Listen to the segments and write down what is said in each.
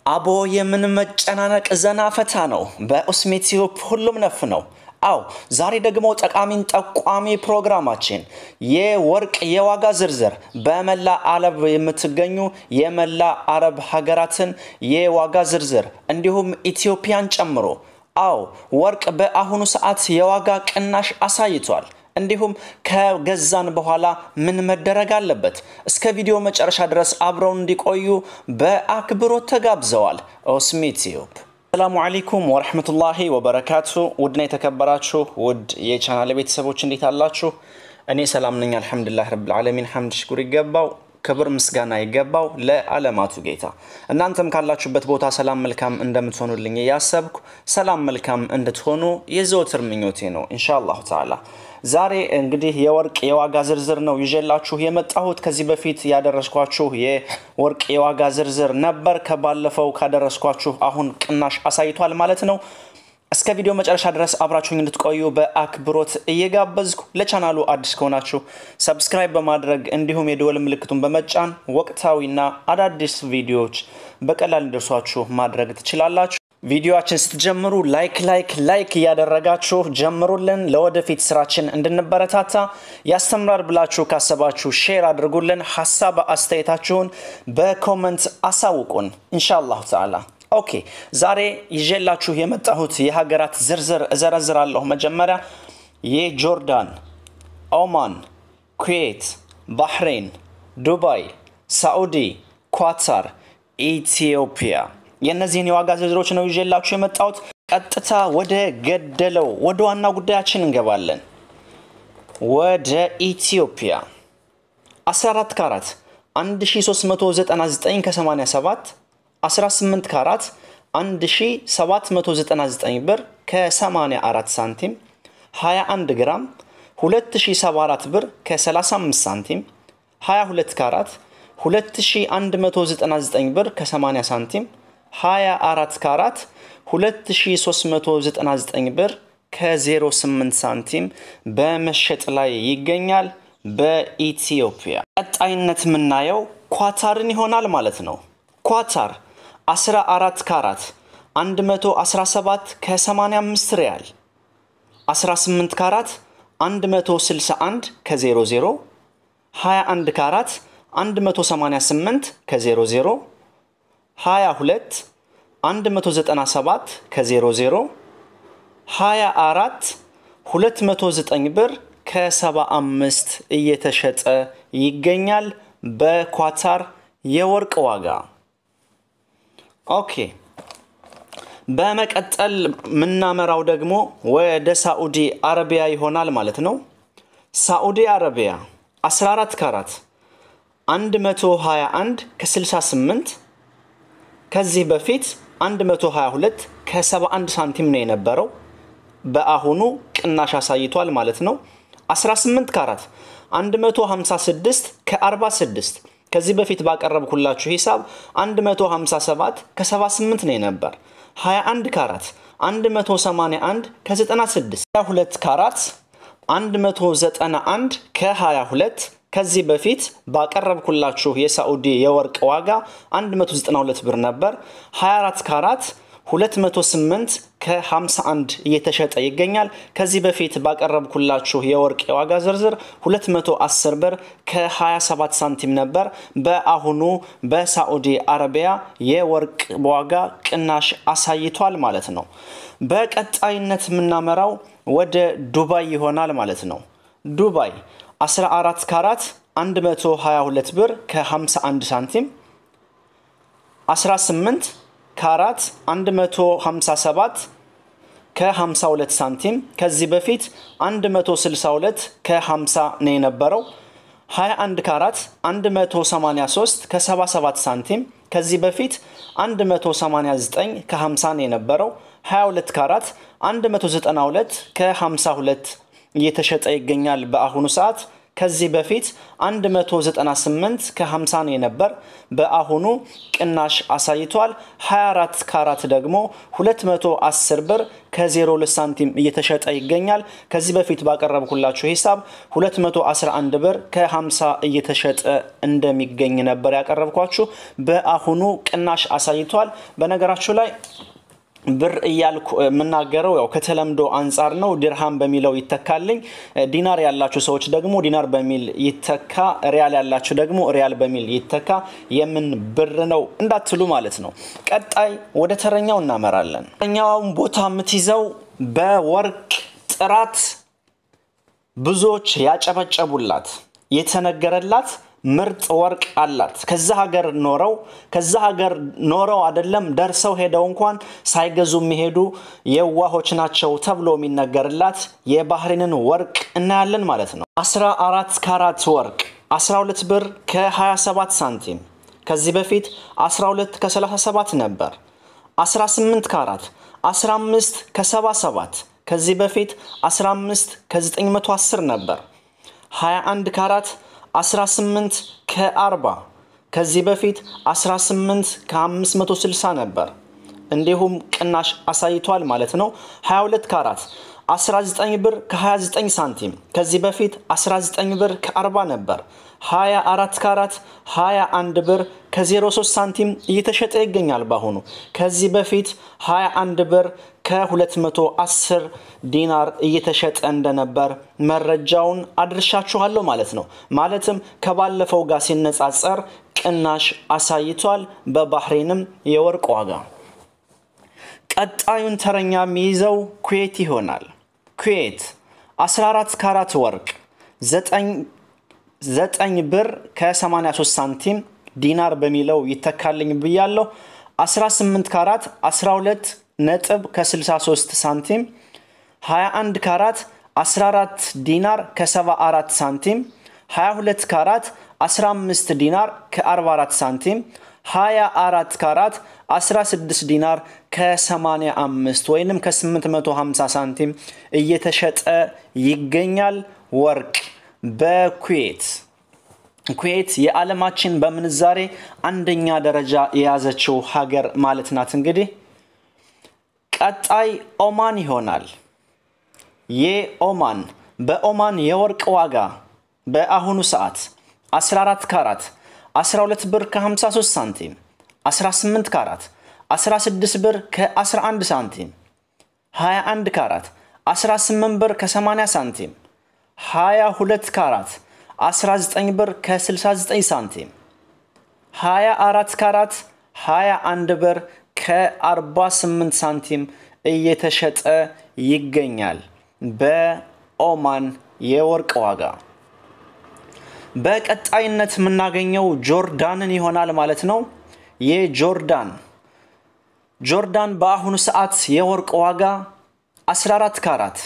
አቦ የምን መጨናነቅ ዘና ፈታ ነው። በኡስሚ ቲዩብ ሁሉም ነፍ ነው። አው ዛሬ ደግሞ ጠቃሚን ጠቋሚ ፕሮግራማችን የወርቅ የዋጋ ዝርዝር በመላ አረብ የምትገኙ የመላ አረብ ሀገራትን የዋጋ ዝርዝር እንዲሁም ኢትዮጵያን ጨምሮ አው ወርቅ በአሁኑ ሰዓት የዋጋ ቅናሽ አሳይቷል። እንዲሁም ከገዛን በኋላ ምን መደረግ አለበት? እስከ ቪዲዮ መጨረሻ ድረስ አብረውን እንዲቆዩ በአክብሮት ተጋብዘዋል። ኡስሚ ቲዩብ ሰላሙ አለይኩም ወረህመቱላሂ ወበረካቱ። ውድና የተከበራችሁ ውድ የቻናል ቤተሰቦች እንዴት አላችሁ? እኔ ሰላም ነኝ፣ አልሐምዱሊላህ ረብል ዓለሚን። ሐምድ ሽኩር ይገባው ክብር ምስጋና ይገባው ለዓለማቱ ጌታ። እናንተም ካላችሁበት ቦታ ሰላም መልካም እንደምትሆኑልኝ እያሰብኩ ሰላም መልካም እንድትሆኑ የዘወትር ምኞቴ ነው ኢንሻአላሁ ተዓላ። ዛሬ እንግዲህ የወርቅ የዋጋ ዝርዝር ነው ይዤላችሁ የመጣሁት። ከዚህ በፊት ያደረስኳችሁ የወርቅ የዋጋ ዝርዝር ነበር። ከባለፈው ካደረስኳችሁ አሁን ቅናሽ አሳይቷል ማለት ነው። እስከ ቪዲዮ መጨረሻ ድረስ አብራችሁኝ እንድትቆዩ በአክብሮት እየጋበዝኩ ለቻናሉ አዲስ ከሆናችሁ ሰብስክራይብ በማድረግ እንዲሁም የደወል ምልክቱን በመጫን ወቅታዊና አዳዲስ ቪዲዮዎች በቀላል እንዲደርሷችሁ ማድረግ ትችላላችሁ። ቪዲዮችን ስትጀምሩ ላይክ ላይክ ላይክ እያደረጋችሁ ጀምሩልን። ለወደፊት ስራችን እንድንበረታታ ያስተምራል ብላችሁ ካሰባችሁ ሼር አድርጉልን። ሀሳብ አስተያየታችሁን በኮመንት አሳውቁን ኢንሻአላሁ ተዓላ። ኦኬ ዛሬ ይዤላችሁ የመጣሁት የሀገራት ዝርዝር እዘረዝራለሁ። መጀመሪያ የጆርዳን፣ ኦማን፣ ኩዌት፣ ባህሬን፣ ዱባይ፣ ሳዑዲ፣ ኳታር፣ ኢትዮጵያ የእነዚህን የዋጋ ዝርዝሮች ነው ይዤላችሁ የመጣሁት። ቀጥታ ወደ ገደለው ወደ ዋና ጉዳያችን እንገባለን። ወደ ኢትዮጵያ 14 ካራት 1399 ከ87 18 ካራት 1799 ብር ከ84 ሳንቲም 21 ግራም 2074 ብር ከ35 ሳንቲም 22 ካራት 2199 ብር ከ80 ሳንቲም 24 ካራት 2399 ብር ከ08 ሳንቲም በመሸጥ ላይ ይገኛል በኢትዮጵያ። ቀጣይነት የምናየው ኳታርን ይሆናል ማለት ነው። ኳታር 14 ካራት 117 ከ85 ሪያል 18 ካራት 161 ከ00 21 ካራት 188 ከ00 22 197 ከ00 24 209 ብር ከ75 እየተሸጠ ይገኛል በኳታር የወርቅ ዋጋ። ኦኬ በመቀጠል የምናመራው ደግሞ ወደ ሳዑዲ አረቢያ ይሆናል ማለት ነው። ሳዑዲ አረቢያ 14 ካራት 121 ከ68 ከዚህ በፊት 122 ከ71 ሳንቲም ነው የነበረው። በአሁኑ ቅናሽ አሳይቷል ማለት ነው። 18 ካራት 156 ከ46 ከዚህ በፊት ባቀረብኩላችሁ ሂሳብ 157 ከ78 ነው የነበር። 21 ካራት 181 ከ96 22 ካራት 191 ከ22 ከዚህ በፊት ባቀረብኩላችሁ የሳዑዲ የወርቅ ዋጋ 192 ብር ነበር። 24 ካራት 208 ከ51 እየተሸጠ ይገኛል። ከዚህ በፊት ባቀረብኩላችሁ የወርቅ የዋጋ ዝርዝር 210 ብር ከ27 ሳንቲም ነበር። በአሁኑ በሳዑዲ አረቢያ የወርቅ ዋጋ ቅናሽ አሳይቷል ማለት ነው። በቀጣይነት የምናመራው ወደ ዱባይ ይሆናል ማለት ነው። ዱባይ 14 ካራት 122 ብር ከ51 ሳንቲም 18 ካራት 157 ከ52 ሳንቲም ከዚህ በፊት 162 ከ50 ነው የነበረው። 21 ካራት 183 ከ77 ሳንቲም ከዚህ በፊት 189 ከ50 ነው የነበረው። 22 ካራት 192 ከ52 እየተሸጠ ይገኛል በአሁኑ ሰዓት። ከዚህ በፊት 198 ከ50 ነው የነበር። በአሁኑ ቅናሽ አሳይቷል። 24 ካራት ደግሞ 210 ብር ከ02 ሳንቲም እየተሸጠ ይገኛል። ከዚህ በፊት ባቀረብኩላችሁ ሂሳብ 211 ብር ከ50 እየተሸጠ እንደሚገኝ ነበር ያቀረብኳችሁ። በአሁኑ ቅናሽ አሳይቷል። በነገራችሁ ላይ ብር እያልኩ የምናገረው ያው ከተለምዶ አንጻር ነው። ዲርሃም በሚለው ይተካልኝ። ዲናር ያላችሁ ሰዎች ደግሞ ዲናር በሚል ይተካ፣ ሪያል ያላችሁ ደግሞ ሪያል በሚል ይተካ። የምን ብር ነው እንዳትሉ ማለት ነው። ቀጣይ ወደ ተረኛው እናመራለን። ተረኛውን ቦታ የምትይዘው በወርቅ ጥራት ብዙዎች ያጨበጨቡላት የተነገረላት ምርጥ ወርቅ አላት። ከዛ ሀገር ኖረው ከዛ ሀገር ኖረው አይደለም ደርሰው ሄደው እንኳን ሳይገዙ የሚሄዱ የዋሆች ናቸው ተብሎ የሚነገርላት የባህሬንን ወርቅ እናያለን ማለት ነው። 14 ካራት ወርቅ 12 ብር ከ27 ሳንቲም ከዚህ በፊት 12 ከ37 ነበር። 18 ካራት 15 ከ77 ከዚህ በፊት 15 ከ910 ነበር። 21 ካራት 18 ከ40 ከዚህ በፊት 18 ከ560 ነበር። እንዲሁም ቅናሽ አሳይቷል ማለት ነው። 22 ካራት 19 ብር ከ29 ሳንቲም ከዚህ በፊት 19 ብር ከ40 ነበር። 24 ካራት 21 ብር ከ03 ሳንቲም እየተሸጠ ይገኛል በአሁኑ። ከዚህ በፊት 21 ብር ከ210 ዲናር እየተሸጠ እንደነበር መረጃውን አድርሻችኋለሁ ማለት ነው። ማለትም ከባለፈው ጋር ሲነጻጸር ቅናሽ አሳይቷል። በባህሬንም የወርቅ ዋጋ ቀጣዩን ተረኛ የሚይዘው ኩዌት ይሆናል። ኩዌት 14 ካራት ወርቅ 9 ብር ከ83 ሳንቲም ዲናር በሚለው ይተካልኝ ብያለሁ። 18 ካራት 12 ነጥብ ከ63 ሳንቲም 21 ካራት 14 ዲናር ከ74 ሳንቲም 22 ካራት 15 ዲናር ከ44 ሳንቲም 24 ካራት 16 ዲናር ከ85 ወይንም ከ850 ሳንቲም እየተሸጠ ይገኛል። ወርቅ በኩዌት ኩዌት የዓለማችን በምንዛሬ አንደኛ ደረጃ የያዘችው ሀገር ማለት ናት። እንግዲህ ቀጣይ ኦማን ይሆናል። የኦማን በኦማን የወርቅ ዋጋ በአሁኑ ሰዓት 14 ካራት 12 ብር ከ53 ሳንቲም 18 ካራት 16 ብር ከ11 ሳንቲም 21 ካራት 18 ብር ከ80 ሳንቲም 22 ካራት 19 ብር ከ69 ሳንቲም 24 ካራት 21 ብር ከ48 ሳንቲም እየተሸጠ ይገኛል በኦማን የወርቅ ዋጋ። በቀጣይነት የምናገኘው ጆርዳንን ይሆናል ማለት ነው። የጆርዳን ጆርዳን በአሁኑ ሰዓት የወርቅ ዋጋ 14 ካራት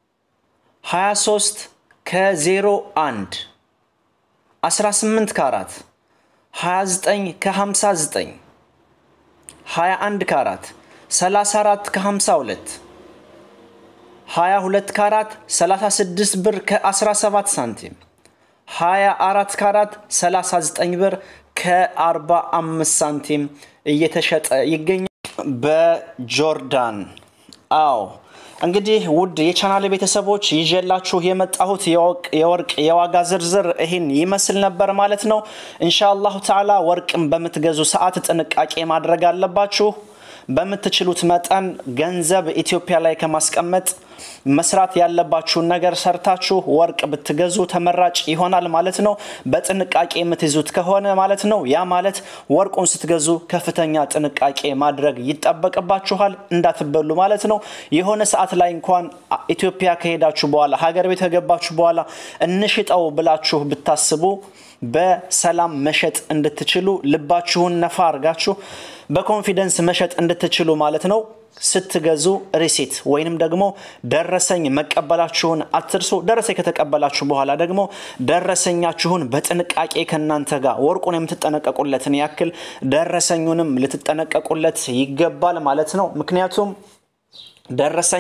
23 ከ01 18 ካራት 29 ከ59 21 ካራት 34 ከ52 22 ካራት 36 ብር ከ17 ሳንቲም 24 ካራት 39 ብር ከ45 ሳንቲም እየተሸጠ ይገኛል በጆርዳን። አዎ እንግዲህ ውድ የቻናል ቤተሰቦች ይዤላችሁ የመጣሁት የወርቅ የዋጋ ዝርዝር ይህን ይመስል ነበር ማለት ነው። ኢንሻአላሁ ተዓላ ወርቅን በምትገዙ ሰዓት ጥንቃቄ ማድረግ አለባችሁ። በምትችሉት መጠን ገንዘብ ኢትዮጵያ ላይ ከማስቀመጥ መስራት ያለባችሁን ነገር ሰርታችሁ ወርቅ ብትገዙ ተመራጭ ይሆናል ማለት ነው። በጥንቃቄ የምትይዙት ከሆነ ማለት ነው። ያ ማለት ወርቁን ስትገዙ ከፍተኛ ጥንቃቄ ማድረግ ይጠበቅባችኋል፣ እንዳትበሉ ማለት ነው። የሆነ ሰዓት ላይ እንኳን ኢትዮጵያ ከሄዳችሁ በኋላ ሀገር ቤት ከገባችሁ በኋላ እንሽጠው ብላችሁ ብታስቡ በሰላም መሸጥ እንድትችሉ ልባችሁን ነፋ አርጋችሁ በኮንፊደንስ መሸጥ እንድትችሉ ማለት ነው። ስትገዙ ሪሲት ወይንም ደግሞ ደረሰኝ መቀበላችሁን አትርሱ። ደረሰኝ ከተቀበላችሁ በኋላ ደግሞ ደረሰኛችሁን በጥንቃቄ ከእናንተ ጋር ወርቁን የምትጠነቀቁለትን ያክል ደረሰኙንም ልትጠነቀቁለት ይገባል ማለት ነው። ምክንያቱም ደረሰኝ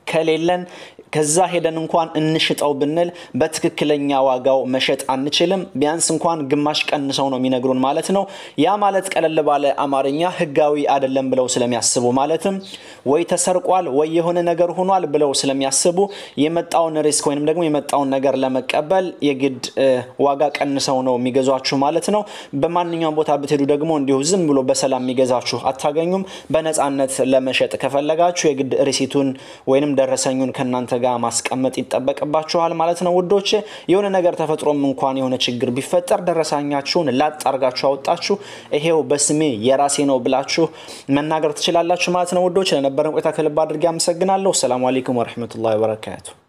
ከሌለን ከዛ ሄደን እንኳን እንሽጠው ብንል በትክክለኛ ዋጋው መሸጥ አንችልም። ቢያንስ እንኳን ግማሽ ቀንሰው ነው የሚነግሩን ማለት ነው። ያ ማለት ቀለል ባለ አማርኛ ህጋዊ አይደለም ብለው ስለሚያስቡ ማለትም ወይ ተሰርቋል ወይ የሆነ ነገር ሆኗል ብለው ስለሚያስቡ የመጣውን ሪስክ ወይም ደግሞ የመጣውን ነገር ለመቀበል የግድ ዋጋ ቀንሰው ነው የሚገዟችሁ ማለት ነው። በማንኛውም ቦታ ብትሄዱ ደግሞ እንዲሁ ዝም ብሎ በሰላም የሚገዛችሁ አታገኙም። በነፃነት ለመሸጥ ከፈለጋችሁ የግድ ሪሲቱን ወይንም ደረሰኙን ከእናንተ ጋር ማስቀመጥ ይጠበቅባችኋል ማለት ነው ውዶች። የሆነ ነገር ተፈጥሮም እንኳን የሆነ ችግር ቢፈጠር ደረሰኛችሁን ላጥ አርጋችሁ አወጣችሁ ይሄው በስሜ የራሴ ነው ብላችሁ መናገር ትችላላችሁ ማለት ነው ውዶች። ለነበረን ቆይታ ከልብ አድርጌ አመሰግናለሁ። ሰላሙ አለይኩም ወረህመቱላሂ ወበረካቱ።